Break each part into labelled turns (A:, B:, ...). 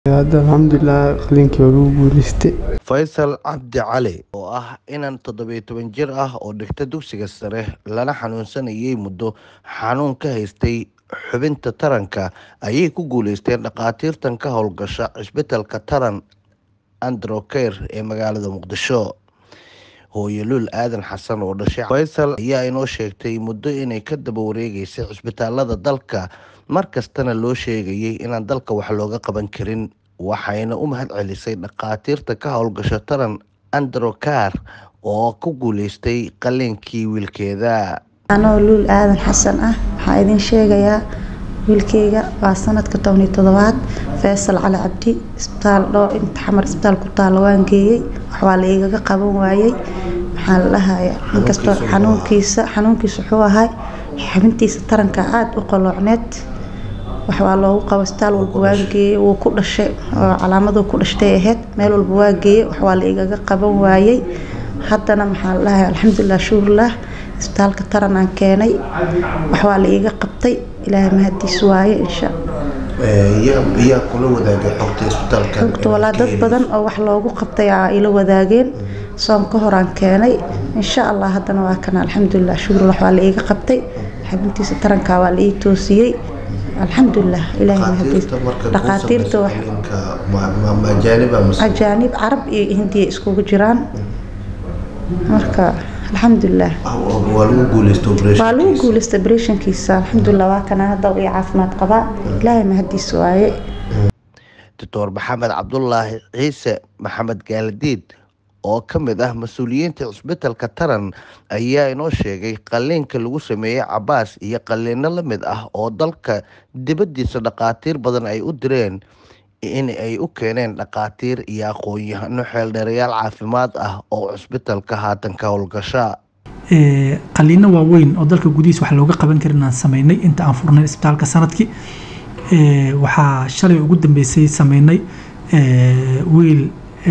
A: Hadda alxamdulilah qalinkii waa lagu guuleystay.
B: Faysal Cabdi Cali oo ah inan toddobiyo toban jir ah oo dhigta dugsiga sare lana xanuunsanayay muddo xanuun ka haystay xubinta taranka ayay ku guuleysteen dhakhaatiirtan ka howlgasha cisbitaalka taran androcare ee magaalada muqdisho hooyo luul aadan xasan oo dhashay faysal ayaa inoo sheegtay muddo inay ka daba wareegeysay cisbitaalada dalka mar kastana loo sheegayay inaan dalka wax looga qaban karin waxayna u mahad celisay dhakhaatiirta ka howlgasha taran androcare oo ku guuleystay qaliinkii wiilkeeda
C: anoo luul aadan xasan ah waxaa idin sheegayaa wiilkeyga waa sanadka toban iyo toddobaad faysal cali cabdi isbitaal dhoo inta xamar isbitaal ku taalla waan geeyey waxbaa la igaga qaban waayey maxaa la dhahaya inkastoo xanuunkiisa xanuunkiisa wuxuu ahay xubintiisa taranka aada u qaloocneed waxbaa loogu qabo isbitaal walba waan geeyey wuu ku dhashay oo calaamaduu ku dhashtay ahayd meel walba waa geeyey waxbaa la igaga qaban waayey haddana maxaa la dhahaya alxamdulilah shukurlah isbitaalka taran aan keenay waxbaa la iiga qabtay ilaahay mahadiis waaye insha
B: yaa kula wadaagay xogta isbitaalka
C: xogta walaa dad badan oo wax loogu qabtay aa ila wadaageen soon ka hor aan keenay insha allah haddana waa kana alxamdulilah shukurlah waxbaa la iiga qabtay xubintiisa taranka waa la ii toosiyey alxamdulilah ilaahay mahadiis dhakhaatiirta wax ajaanib carab iyo hindiya iskugu jiraan marka alxamdulilah
B: waa lagu guuleysto
C: waa lagu guuleystay obrethonkiisa alxamdulilah waa kana hadda ii caafimaad qabaa ilaahay mahadiis waaye
B: doctor maxamed cabdulaahi ciise maxamed gaaladiid oo ka mid ah mas-uuliyiinta cisbitaalka taran ayaa inoo sheegay qaliinka lagu sameeyey cabaas iyo qaliino la mid ah oo dalka dibaddiisa dhakhaatiir badan ay u direen in ay u keeneen dhakhaatiir iyo aqoon-yahano xeeldheerayaal caafimaad ah oo cisbitaalka haatan ka howlgasha
D: qaliino waaweyn oo dalka gudihiisa wax looga qaban karin aan sameynay inta aan furnay isbitaalka sanadkii waxaa shalay ugu dambeysay sameynay wiil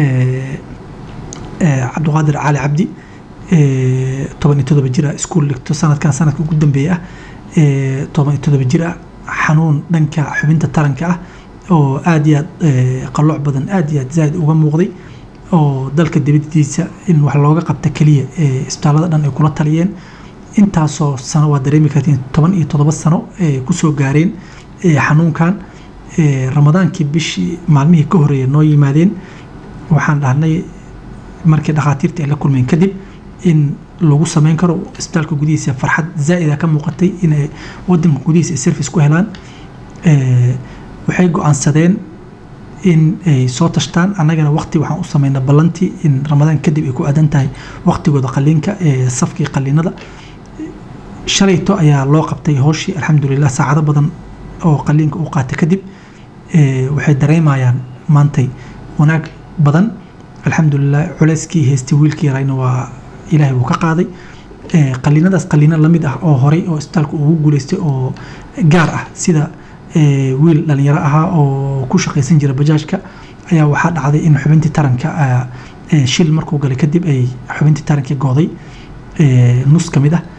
D: cabdiqaadir cali cabdi toban iyo todoba jir ah iskuul dhigto sanadkan sanadka ugu dambeeya ah toban iyo todoba jir ah xanuun dhanka xubinta taranka ah oo aada iyo aad qalooc badan aada iyo aad zaaid uga muuqday oo dalka dibadiisa in wax looga qabta keliya isbitaalada dhan ay kula taliyeen intaasoo sano waa dareemi kartiin toban iyo toddoba sano kusoo gaareen xanuunkan ramadaankii bishii maalmihii ka horeeya noo yimaadeen waxaan dhahnay markii dhakhaatiirta ay la kulmeen kadib in lagu sameyn karo isbitaalka gudihiisa farxad zaa'ida ka muuqatay inay wadanka gudihiisa ay service ku helaan waxay go-aansadeen in ay soo tashtaan annagana waqti waxaan u sameynaa ballantii in ramadaan kadib ay ku aadan tahay waqtigooda qaliinka ee safkii qaliinada shalayto ayaa loo qabtay hooshii alxamdulilah saacado badan oo qaliinka uu qaatay kadib waxay dareemayaan maantay wanaag badan alxamdulilah culeyskii haystay wiilkii yarayna waa ilaahay wuu ka qaaday qaliinadaas qaliino lamid ah oo horey oo isbitaalka ugu guuleystay oo gaar ah sida wiil dhalinyaro ahaa oo ku shaqaysan jira bajaajka ayaa waxaa dhacday in xubintii taranka shil markuu galay kadib ay xubintii tarankii gooday nus ka mid ah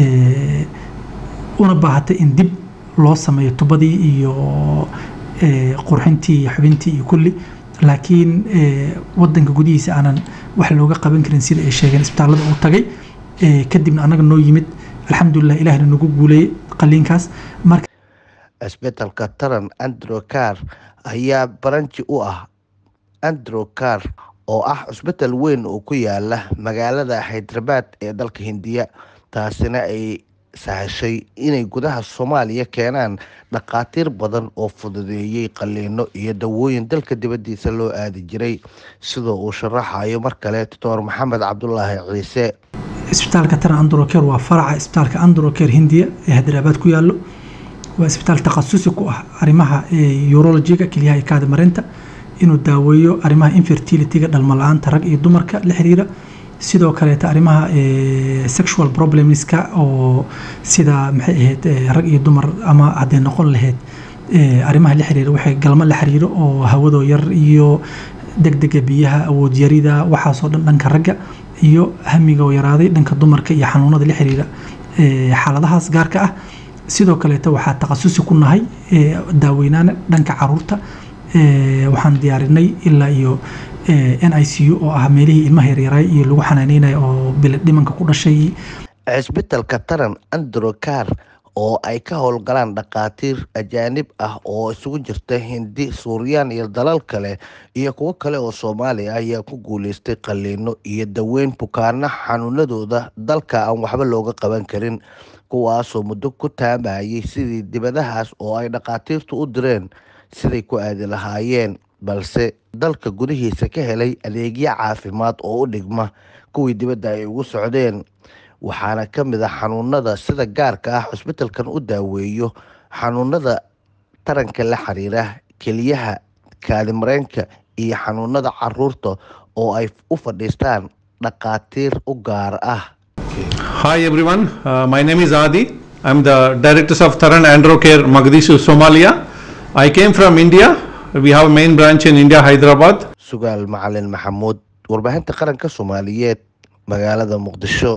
D: una baahatay in dib loo sameeyo tubadii iyo qurxintii iyo xubintii iyo kulli laakiin wadanka gudihiisa aanan wax looga qaban karin sida ay sheegeen isbitaalada uu tagay kadibna annaga noo yimid alxamdulilah ilahna nagu guuleeyey qaliinkaas marka
B: cisbitaalka taran androcare ayaa baranji u ah androcare oo ah cisbitaal weyn oo ku yaala magaalada hydrabaad ee dalka hindiya taasina ay sahashay inay gudaha soomaaliya keenaan dhakhaatiir badan oo fududeeyey qaliino iyo dawooyin dalka dibaddiisa loo aadi jiray sidoo uu sharaxayo mar kale doctor maxamed cabdulaahi ciise
D: isbitaalka taran androcare waa faraca isbitaalka androcare hindiya ee hydrabaad ku yaallo waa isbitaal takhasusi ku ah arrimaha urologiga kelyaha iyo kaadi marinta inuu daaweeyo arrimaha infertilityga dhalmo la-aanta rag iyo dumarka la xiriira sidoo kaleeta arrimaha sexual problemska oo sida maxay ahayd rag iyo dumar ama hadday noqon lahayd arrimaha la xiriira waxay galmo la xiriiro oo hawadoo yar iyo degdega biyaha awood yarida waxaasoo dhan dhanka ragga iyo hamigoo yaraaday dhanka dumarka iyo xanuunada la xiriira xaaladahaas gaarka ah sidoo kaleeta waxaa takhasusi ku nahay daaweynaana dhanka caruurta Eh, waxaan diyaarinay ilaa iyo eh, n i c u oo ah meelihii ilmaha yaryaray iyo lagu xanaaneynayo oo bilad dhimanka ku dhashay
B: cisbitalka taran androcar oo ay ka howlgalaan dhakhaatiir ajaanib ah oo isugu jirta hindi suuriyaan iyo dalal kale iyo kuwo kale oo soomaali ah ayaa ku guuleystay qaliino iyo daweyn bukaano xanuunadooda dalka aan waxba looga qaban karin kuwaasoo muddo ku taamayay sidii dibadahaas oo ay dhakhaatiirtu u direen siday ku aadi lahaayeen balse dalka gudihiisa ka helay adeegyo caafimaad oo u dhigma kuwii dibadda ay ugu socdeen waxaana ka mid ah xanuunada sida gaarka ah cusbitalkan u daaweeyo xanuunada taranka la xiriira keliyaha kaadimareenka iyo xanuunada caruurta oo ay u fadhiistaan dhakhaatiir u gaar ah
E: Hi everyone, uh, my name is Adi. I'm the Director of Taran Androcare Mogadishu, Somalia. I came from India. We have a main branch in India, Hyderabad.
B: sugaal macalin maxamuud warbaahinta qaranka soomaaliyeed magaalada muqdisho